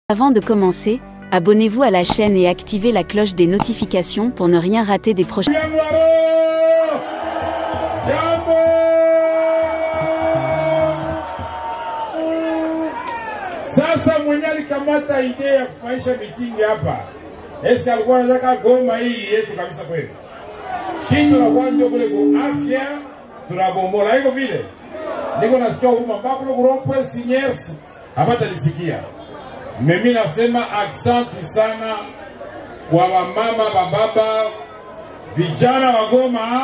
Avant de commencer, abonnez-vous à la chaîne et activez la cloche des notifications pour ne rien rater des prochaines. Jambo! Jambo! Sasa mwenye alikamata idea ya kufanyisha mitingi hapa, esi alikuwa anataka Goma hii yetu kabisa kweli. Shi tunakuwa ndio kule ku afya tunabomola, hivyo vile niko nasikia huruma mpaka kule kurompwe sinyers hapata nisikia. Mimi nasema aksanti sana kwa wamama, bababa, vijana wa Goma.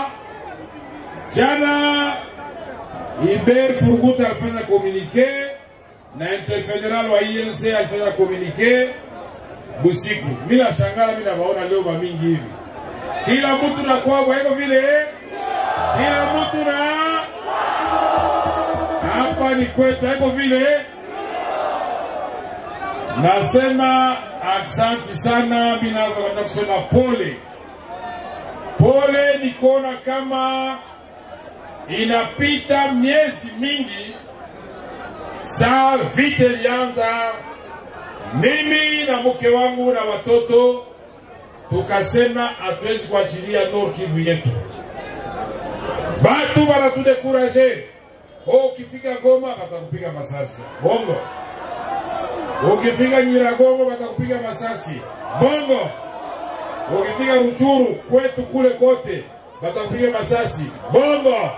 Jana Iber Furuguta alifanya komunike na interfederal wa INC alifanya komunike busiku. Mimi nashangala, mimi nawaona leo mamingi hivi, kila mtu na kwao, hivyo vile kila mtu na hapa ni kwetu, hivyo vile nasema Asante sana, mimi naanza kwenda kusema pole pole. Nikuona kama inapita miezi mingi saa vita ilianza, mimi na mke wangu na watoto tukasema hatuwezi kuachilia Nord Kivu yetu. Batu banatudekuraje, oh, ukifika Goma batakupiga masasi bongo ukifika Nyiragongo watakupiga masasi bongo. Ukifika Ruchuru kwetu kule kote watakupiga masasi bongo.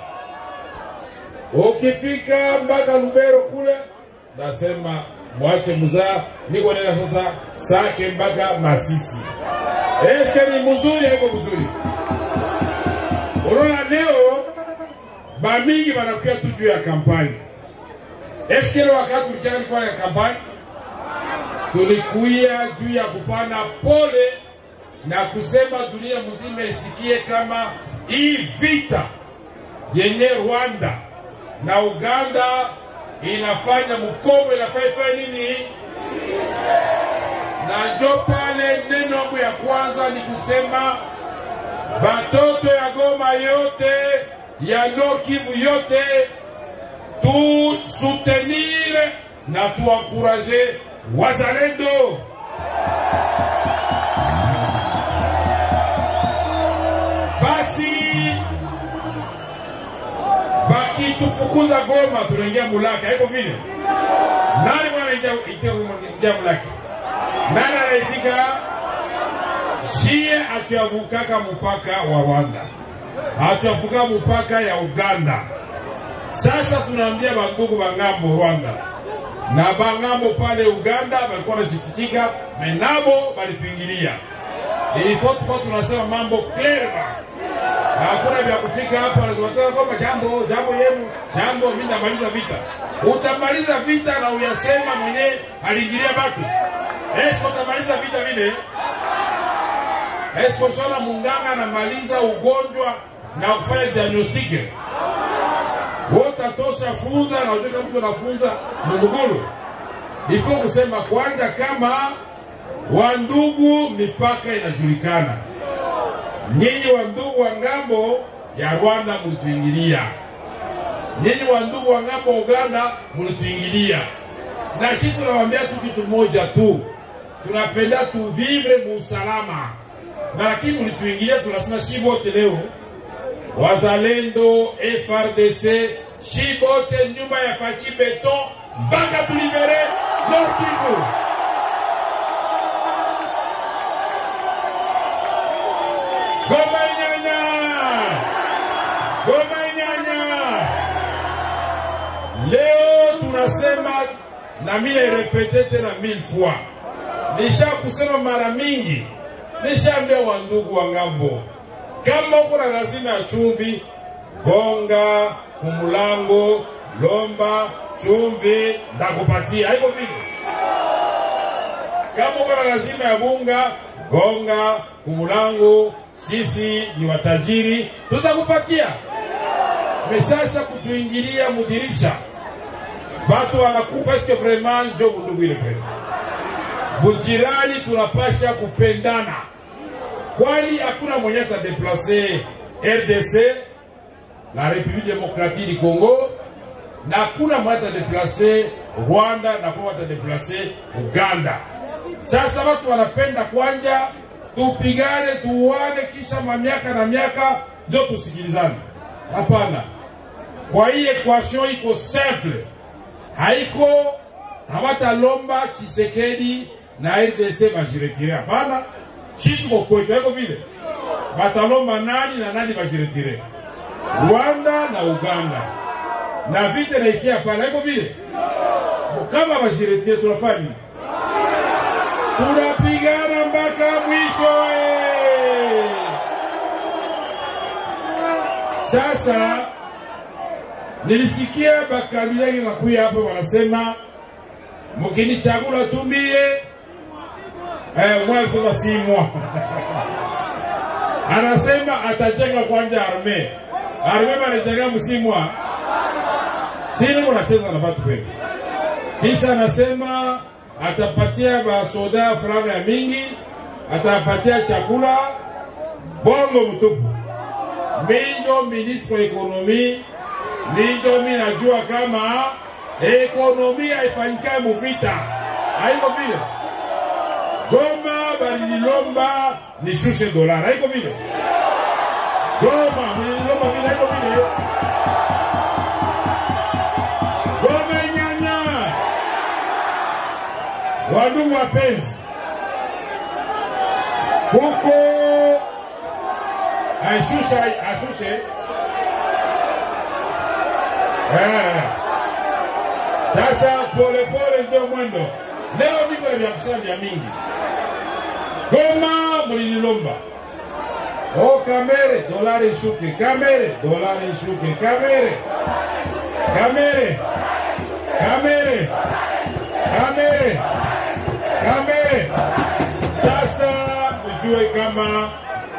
Ukifika mpaka Lubero kule, nasema mwache mzaa, niko nena sasa Sake mpaka Masisi. Eske ni mzuri haiko mzuri? Unaona leo bamingi wanakuja tu juu ya kampani. Eske ile wakati mchana ilikuwa ya kampani tulikuya juu ya kupana pole na kusema dunia mzima isikie kama hii vita yenye Rwanda na Uganda inafanya mkomo inafanya nini, na njo pale neno yangu ya kwanza ni kusema batoto ya Goma yote ya Nord Kivu yote tu soutenir na tuankuraje wazalendo basi, bakitufukuza Goma tunaingia Mulaka, iko vile. Nani mwana ingia Mulaka? Nani anaitika? Shie atuavukaka mpaka wa Rwanda, atuavuka mpaka ya Uganda. Sasa tunaambia bandugu bangambo Rwanda na bangambo pale Uganda walikuwa wanashikitika menabo balipingilia. Ilifo tukuwa tunasema mambo clear, hakuna vya kufika hapa lazima kwamba jambo jambo yenu jambo, mimi namaliza vita. Utamaliza vita na uyasema mwenye aliingilia batu esko, utamaliza vita vile esko? Sona munganga anamaliza ugonjwa na kufanya diagnostike wotatosha funza na ujue kama mtu anafunza mungugulu iko kusema kwanza, kama wandugu, mipaka inajulikana. Nyinyi wandugu wa ngambo ya Rwanda mulituingilia, nyinyi wandugu wa ngambo Uganda mulituingilia, na shi tunawaambia tu kitu moja tu, tunapenda tuvivre muusalama, na lakini mulituingilia, tunasema shi wote leo wazalendo FRDC shibote nyuma ya fachi beton mpaka tulibere Nord Kivu. Goma nyanya, Goma nyanya. Leo tunasema na mimi repete tena mille fois, nisha kusema mara mingi, nishaambia wandugu wa ngambo kama uko na lazima ya chumvi, gonga kumulango, lomba chumvi, ndakupatia. Haiko vile. Kama uko na lazima ya bunga, gonga kumulango, sisi ni watajiri, tutakupatia. Mesasa kutuingilia mudirisha, batu wanakufa. Eske vraiment njo bundugu ile kweli? Bujirani tunapasha kupendana kwani hakuna mwenye atadeplase RDC la République démocratique du Congo na hakuna mwenye atadeplase Rwanda na kuna atadeplase Uganda. Sasa watu wanapenda kwanja tupigane, tuuane, kisha mamiaka na miaka ndio tusikilizane. Hapana, kwa hii equation iko simple, haiko hawatalomba Chisekedi na RDC bajiretire. Hapana, shi tuko kwetu, haiko vile. Batalomba nani na nani bajiretire? Rwanda na Uganda, na vita naishia pale, haiko vile. Kama bajiretire tunafanya nini? tunapigana mpaka mwisho eh. Sasa nilisikia bakabila wengi nakuya hapo wanasema mkinichagula tumbie eh, mwasema si mwa anasema atajenga kwanja arme arme banajenga msimwa sini munacheza na batu wengi kisha anasema atapatia basoda franga ya mingi, atapatia chakula bongo mtupu. Minjo ministre wa ekonomi, minjo mi najua kama ekonomi haifanyikae muvita, haiko vile. Goma balililomba nishushe dolara, haiko vile. Goma mulililomba vile, haiko vile. Goma nyanya Wandugu wapenzi, huko ashusha ashushe eh. Sasa polepole ndio mwendo. Leo niko na vya kusema vya mingi. Goma mulililomba o kamere dolari ishuke, kamere dolari ishuke, kamere kamere kamere kamere kamere. Sasa ujue kama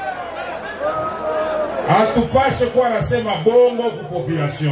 hatupashe kuwa nasema bongo ku population.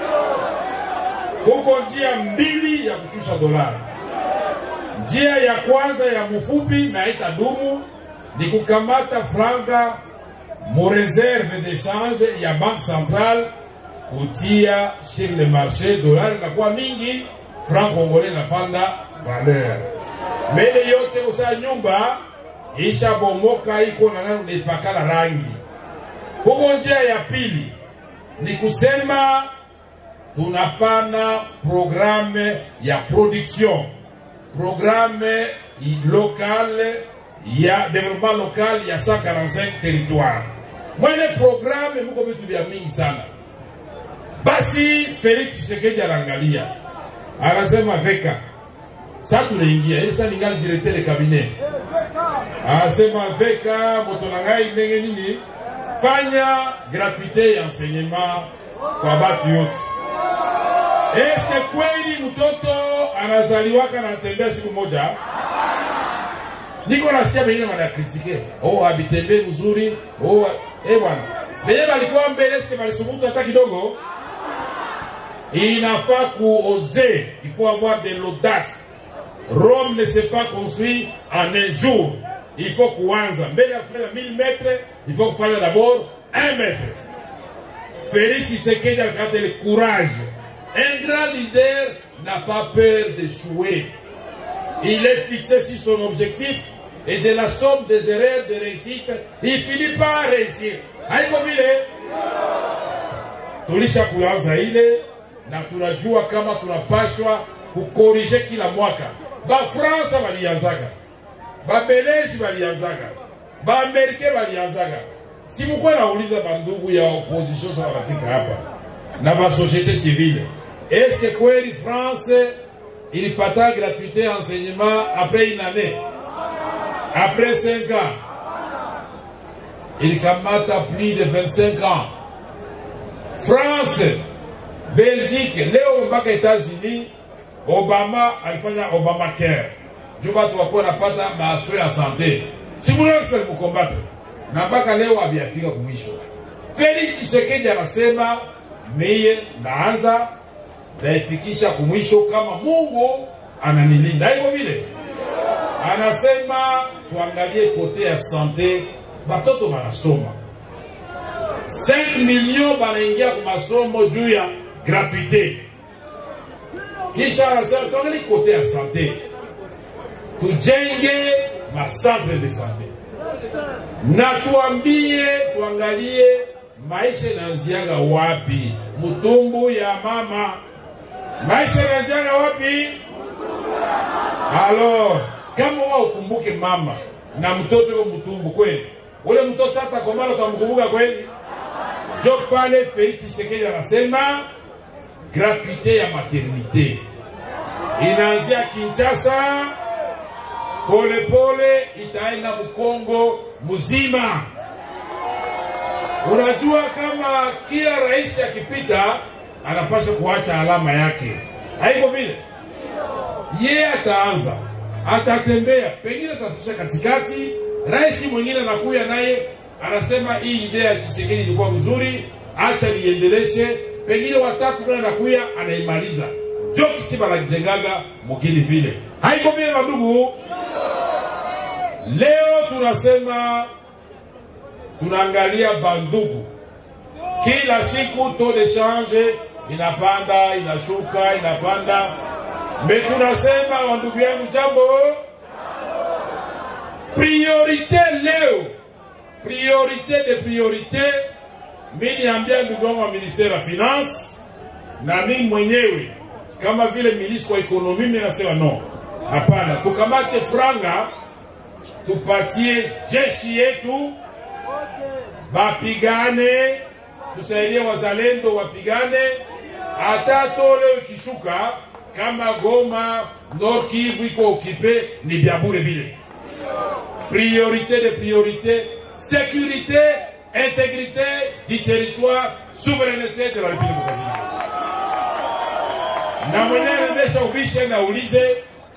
Huko njia mbili ya kushusha dolari. Njia ya kwanza ya mfupi na itadumu ni kukamata franga mu reserve d'échange ya banque centrale kutia sur le marché, dolari inakuwa mingi, franc congolais inapanda valeur. Mbele yote usaa nyumba isha bomoka iko na nani unaipakala rangi. Huko njia ya pili ni kusema tunapana programme ya production, programme locale ya development local ya 145 territoire. Mwene programme muko vitu vya mingi sana. Basi Felix Tshisekedi anaangalia, anasema veka sasa tunaingia ili sasa ningali directeur de cabinet, anasema veka moto na ngai ndenge nini, fanya gratuite ya enseignement kwa batu yote. Eske kweli mtoto anazaliwaka na anatembea siku moja? Niko nasikia wengine wanakritike, oh habitembee mzuri, oh eh bwana, benye balikuwa mbele, eske balisubutu hata kidogo? Inafaa kuoser, il faut avoir de l'audace. Rome ne s'est pas construit en un jour. Il faut kuanza mbele ya kufanya 1000 mètres, il faut kufanya d'abord 1 mètre. Félix Tshisekedi a gardé le courage. Un grand leader n'a pas peur d'échouer. Il est fixé sur son objectif et de la somme des erreurs de réussite, il finit par réussir. Haiko vile tulisha kuanza ile na tunajua kama tunapashwa kukorije kila mwaka. Bafransa balianzaga, Babeleji balianzaga, Baamerike balianzaga. Si mkuwa nauliza bandugu ya opposition sa wanafika hapa na basosiete civile, eske kweli France ilipata gratuité enseignement après une année, après 5 ans, ilikamata plus de 25 ans. France, Belgique, leo mpaka États-Unis, Obama alifanya Obamacare juu watu wakuwa napata maaswe ya sante. Simulansi walikukombata na mpaka leo havijafika kumwisho. Felix Tshisekedi anasema miye naanza naifikisha kumwisho kama Mungu ananilinda. Hivyo vile anasema tuangalie kote ya sante, batoto banasoma 5 million banaingia kwa masomo juu ya gratuite. Kisha anasema tuangalie kote ya sante, tujenge macentre de sante na tuambie, tuangalie maisha inaanziaga wapi, mtumbu ya mama. Maisha inaanziaga wapi? Alo, kama wa ukumbuke mama na mtoto yuko mtumbu kweli, ule mtoto sasa komala utamkumbuka kweli? Jo pale Felix Tshisekedi anasema gratuite ya maternite inaanzia Kinshasa, polepole itaenda Mkongo mzima. Unajua, kama kila rais akipita anapasha kuacha alama yake, haiko vile? Ye ataanza atatembea, pengine atafikisha katikati, rais mwingine anakuya naye anasema hii idea ya Tshisekedi ilikuwa mzuri, acha niendeleshe, pengine watatu naye anakuya anaimaliza. Jo kisiba nakijengaga mukili vile, haiko vile mandugu. Leo tunasema tunaangalia bandugu, kila siku taux de change inapanda inashuka inapanda, me tunasema wandugu yangu, jambo priorite leo, priorite de priorite. Mi niambia ndugu wangu wa ministere ya finance na mimi mwenyewe kama vile ministre wa ekonomi, mimi nasema no, hapana, tukamate franga tupatie jeshi yetu bapigane, tusaidie wazalendo wapigane, hata tole ikishuka kama Goma, Nord Kivu iko okipe, ni vya bure vile. Priorité de priorité, sécurité, intégrité du territoire, souveraineté de la République démocratique. Na mwenyewe anaendesha ubishe na ulize,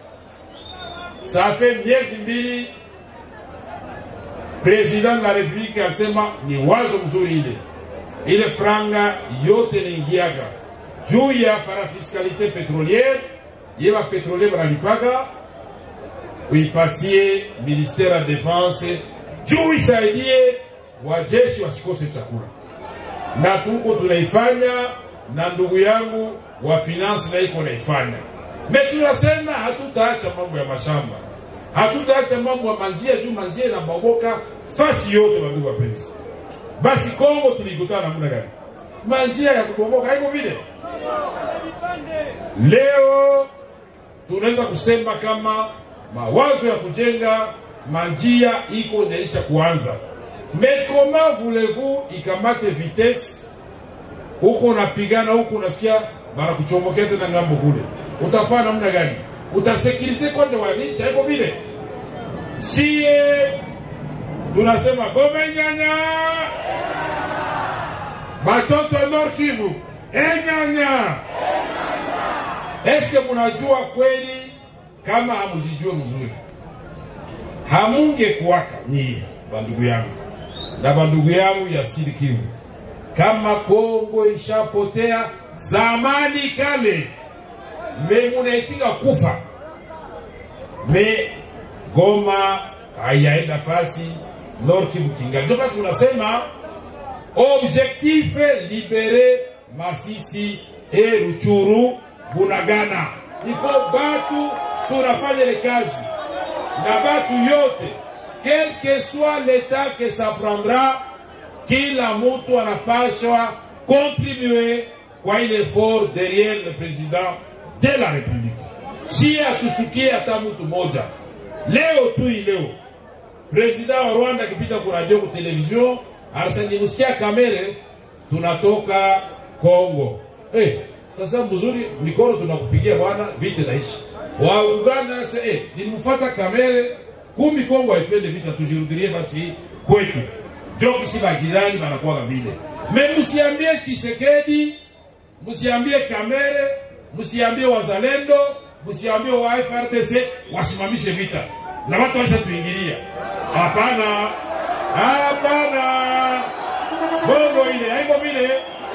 safe miezi mbili President la Republiki alisema ni wazo mzuri ile ile franga yote inaingiaga juu ya parafiskalite petroliere yeba petrolier banalipaga uipatie ministere ya defense juu isaidie wajeshi wasikose chakula, na tuko tunaifanya na ndugu yangu wa finance na iko naifanya. Me tunasema hatutaacha mambo ya mashamba hatutaacha mambo ya manjia juu manjia inabomoka fasi yote, wandugu wapenzi. Basi Kongo tulikutana namna gani? Manjia ya kubomoka haiko vile. Leo tunaweza kusema kama mawazo ya kujenga manjia iko inaisha kuanza, mais comment voulez-vous ikamate vitesse huko unapigana huko, unasikia banakuchomokea tena ngambo kule, utafanya namna gani? utasekirize kwanza wananchi, haiko vile. Sie tunasema gome nyanya, batoto Nord Kivu enyanya. Eske munajua kweli? Kama hamuzijue mzuri, hamunge kuwaka nyie bandugu yangu na bandugu yangu ya Sud Kivu, kama Kongo ishapotea zamani kale me munaitika kufa me Goma haiyaenda fasi Nord Kivu kinga. Ndio tunasema objectif libere Masisi e Ruchuru Bunagana, ifo batu tunafanya ile kazi na batu yote, quel que soit l'état que ça prendra, kila mutu anapashwa contribuer kwa ile effort derrière le président de la République. Si hatushukie hata mtu moja leo tu leo, president wa Rwanda akipita kwa radio kwa television anasema nimsikia kamere, tunatoka Kongo. Eh, sasa mzuri, mikono tunakupigia bwana, vita naishi. Wa Uganda anasema eh, nimfuata kamere, kumi Kongo haipende vita, tujirudilie basi kwetu. Ndio kisi bajirani banakuwa vile. Me msiambie Tshisekedi, msiambie kamere msiambie wazalendo, msiambie wa FRDC wasimamishe vita na watu waisha tuingilia. Hapana, hapana, bongo ile haiko vile.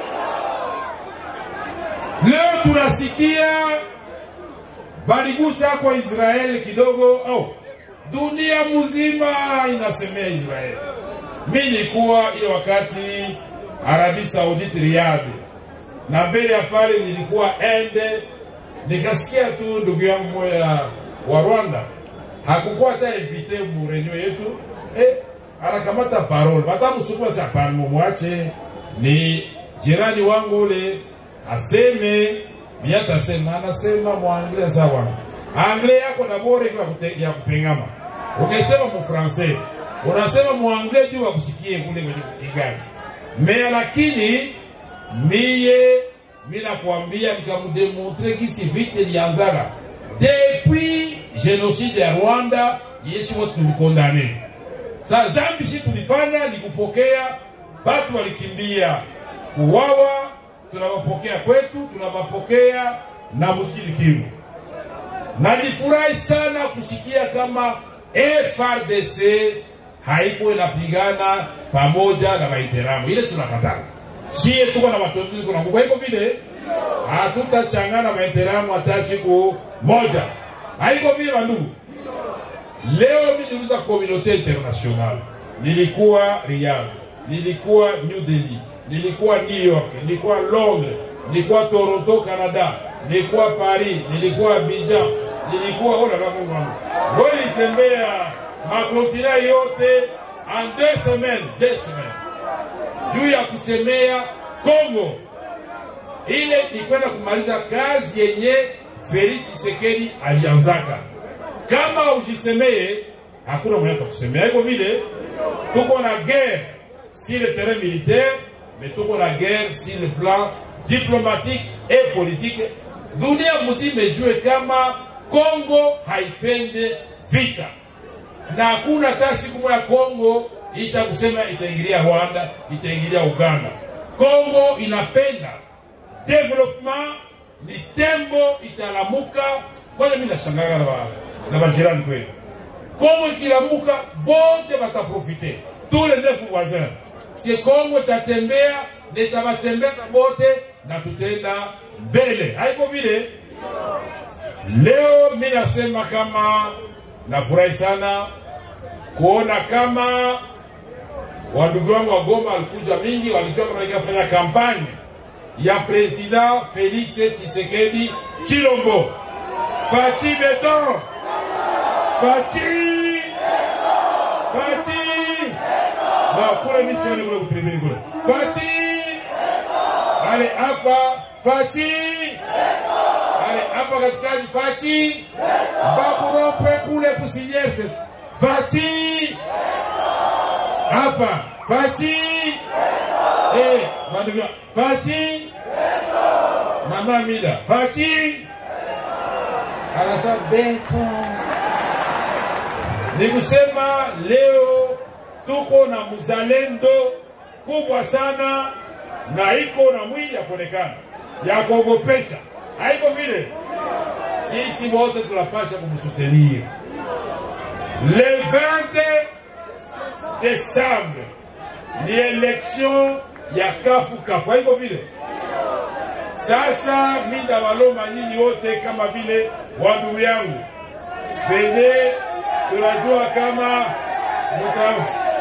Leo tunasikia baligusa kwa Israeli kidogo, oh, dunia mzima inasemea Israeli. Mi nilikuwa ile wakati Arabi Saudite Riyadh na mbele ya pale nilikuwa ende, nikasikia tu ndugu yangu moja wa Rwanda hakukuwa hata invite mu reunion yetu eh, anakamata parole batamsukuma sa hapana, mumwache ni jirani wangu ule aseme miatasema, anasema muangle sawa angle yako na bora iko ya kute- ya kupengama. Ukisema mu français unasema muangle juu wakusikie kule kwenye Kigali mea, lakini miye mina kuambia nikamudemontre kisi vite lianzaka depuis genocide ya Rwanda yeshi wote tulikondane. Sa zambi si tulifanya ni kupokea batu walikimbia kuwawa, tunawapokea kwetu, tunawapokea na mjini Kivu. Na nilifurahi sana kusikia kama FRDC haiko inapigana pamoja na Waiteramu, ile tunakataa. Sie tuko na watoto tuko na nguvu, haiko vile hatutachangana Waiteramu hata siku moja, haiko vile wandugu. Leo mimi niliuza communauté internationale, nilikuwa Riyadh, nilikuwa New Delhi, nilikuwa New York, nilikuwa Londres, nilikuwa Toronto Canada, nilikuwa Paris, nilikuwa Abidjan, nilikuwa oh la la Mungu wangu. Wewe nilitembea makontina yote en deux semaines, deux semaines juu ya kusemea Kongo ile ni kwenda kumaliza kazi yenye Felix Tshisekedi alianzaka. Kama ujisemee, hakuna mwenye atakusemea. Hivyo vile tuko na guerre sur le terrain militaire, mais tuko na guerre sur le plan diplomatique et politique. Dunia mzima ijue kama Kongo haipende vita na hakuna hata siku moja Kongo isha kusema itaingilia Rwanda, itaingilia Uganda. Kongo inapenda development, ni tembo italamuka. Kwanza mimi nashangaa na ba- na bajirani kweli, Kongo ikilamuka bote bataprofite, tous les neuf voisins, si Kongo itatembea na itabatembeza bote na tutaenda mbele, haiko vile. Leo mi nasema kama nafurahi sana kuona kama wandugu wangu wa Goma walikuja mingi, walijua kama nikafanya kampanye ya President Felix Tshisekedi Chilombo. Pati beton, pati pati na kule misioni kule kutribini kule pati ale hapa pati ale hapa katikati pati bakurope kule kusinyese Fati hapa Fati eh, bandugu Fati mama Mida Fati anasa beto. Ni kusema leo tuko na mzalendo kubwa sana na iko na mwili ya kuonekana ya kuogopesha, haiko vile. Sisi wote tunapasha kumsutenir le 20 décembre ni election ya kafu kafu, haiko vile. Sasa mida waloma nyinyi wote kama vile wandugu yangu venye tunajua kama muta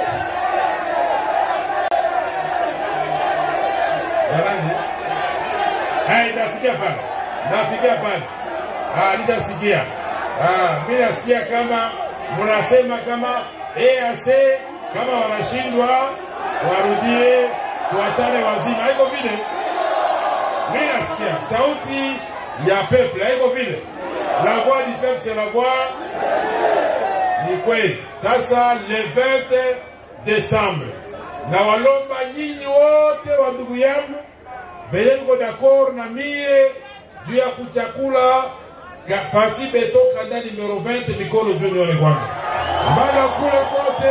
Jamani, hai nafikia pale, nafikia pale, ah, nishasikia. Ah, mimi nasikia kama mnasema kama EAC kama wanashindwa warudie, tuachane wazima, haiko vile. Mimi nasikia sauti ya peuple, haiko vile. La voix du peuple c'est la voix ni kweli. Sasa le 20 Desembre, na walomba nyinyi wote wa ndugu yangu venye mko d'accord na mie juu ya kuchakula ka- Fati Beto kanda numero 20 mikono juu nione kwanza, bana kule kote.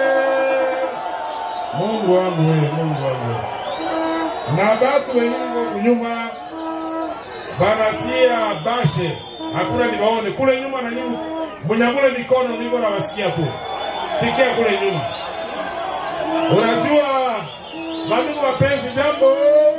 Mungu wangu wewe, Mungu wangu wewe. na batu wenyewe kunyuma banatia bashe, hakuna niwaone kule nyuma na nyuma, munyangule mikono, niko nawasikia tu, sikia kule nyuma. Unajua bandugu wapenzi, jambo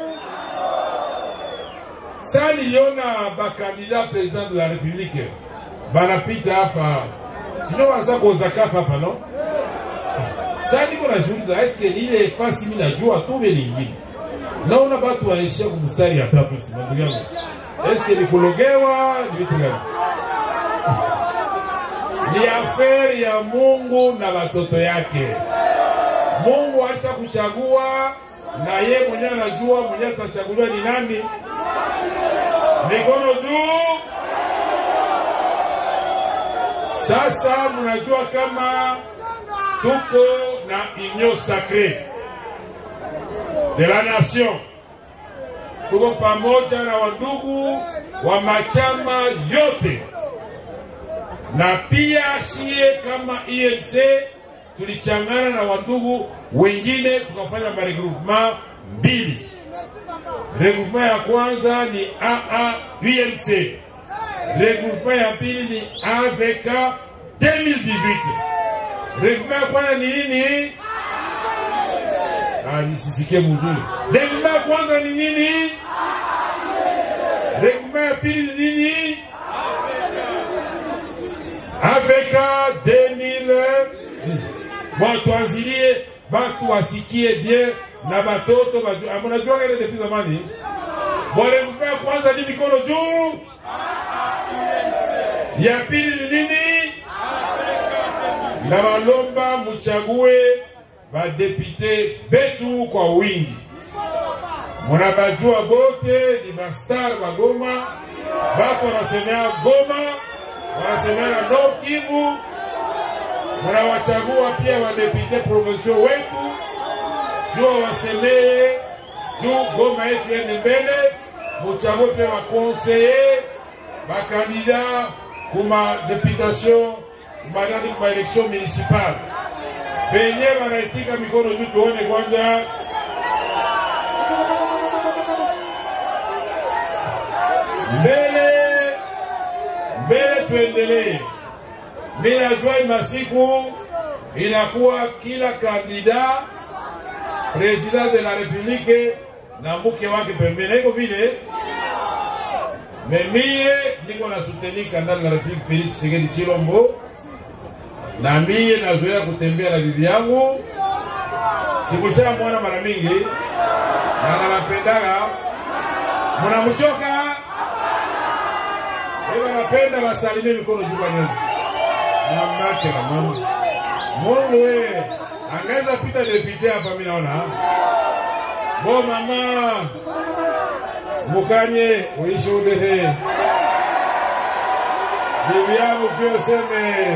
saa niliona bakandida president de la republique banapita hapa, sino wanaza kozakafa hapa no. Saa niko najiuliza eske ni ile fasi mi najua tu be lingine naona batu wanaishia kumstari ya tatu, si ndugu yangu, eske ni kulogewa ni vitu gani? ni aferi ya Mungu na watoto yake. Mungu alisha kuchagua na ye mwenyewe anajua mwenyewe atachaguliwa ni nani. Mikono juu. Sasa mnajua kama tuko na union sacrée de la nation, tuko pamoja na wandugu wa machama yote, na pia shie kama INC tulichangana na wandugu wengine tukafanya maregroupement mbili. Regroupement ya kwanza ni AA UNC, regroupement ya pili ni AVK 2018. Regroupement ya kwanza ni nini? Ah, nisisikie mzuri. Regroupement ya kwanza ni nini? Regroupement ya pili ni nini? AVK 2000 Bon, tuanzilie batu wasikie bien na batoto bajue. Ah, Mnajua ile depuis zamani. Bon, regroupement ya kwanza ni mikono juu. Ya pili ni nini? Na walomba muchague badepite betu kwa wingi. Munabajua bote ni mastar wa Goma, bako wanasemea Goma, wanasemea na Nord Kivu, munawachagua pia wadepite provincial wetu juu wasemee juu Goma yetu ende mbele, muchague pia wakonseye bakandida kuma deputation kumanani kuma election municipale penye wanaitika mikono juu, tuone kwanza. Mbele mbele, tuendelee. Mimi najua hii masiku inakuwa kila kandida president de la republique na mke wake pembeni, iko vile memie niko na soutenir kandida la republique Felix Tshisekedi Chilombo na mie nazoea kutembea na bibi yangu, sikusha mwana mara mingi na nawapendaga. Mnamchoka ewa, napenda wasalimie mikono juu kwa nyuma na mnake na mama Mungu we angaweza pita depute hapa, mimi naona bo mama mukanye uishi udehe bibi yangu pia useme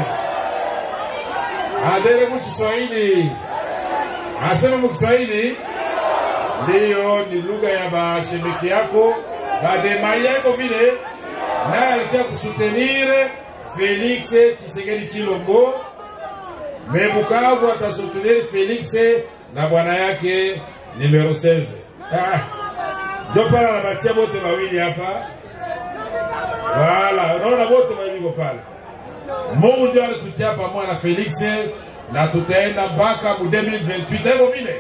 adere mu Kiswahili, asema mu Kiswahili ndiyo ni lugha ya bashemeki yako bademai yako vile, naye alikia kusutenire Felix Tshisekedi Chilombo me Bukavu atasutenir Felix na bwana yake numero 16 ah, ndio pale anabatia bote mawili hapa, wala unaona bote mawili pale Mungu ndio alitutia pamoja na Felix na tutaenda mpaka mu 2028 hivyo vile.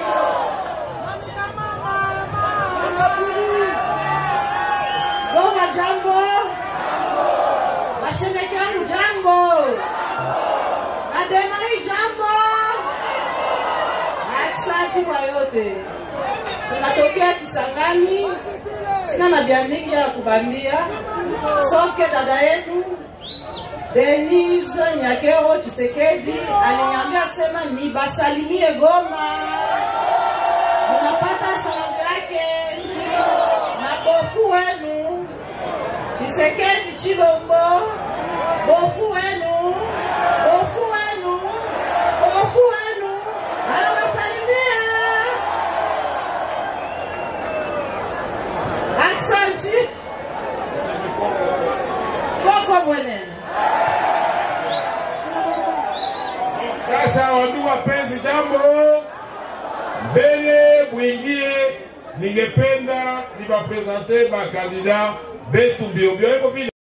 Goma jambo, mashemeji wangu jambo, Ademai jambo. Asante kwa yote, tunatokea Kisangani, sina na vya mingi ya kubambia, soke dada yetu Denise Nyakero Chisekedi aliniambia sema nibasalimie Goma, unapata salamu yake na bofu wenu Chisekedi Chilombo, bofu wenu, bofu wenu, bofu wenu anawasalimia. Aksanti koko mwenene Sasa wandugu wapenzi, jambo mbele mwingie, ningependa niwapresente bakandida betu mbio mbio, iko vile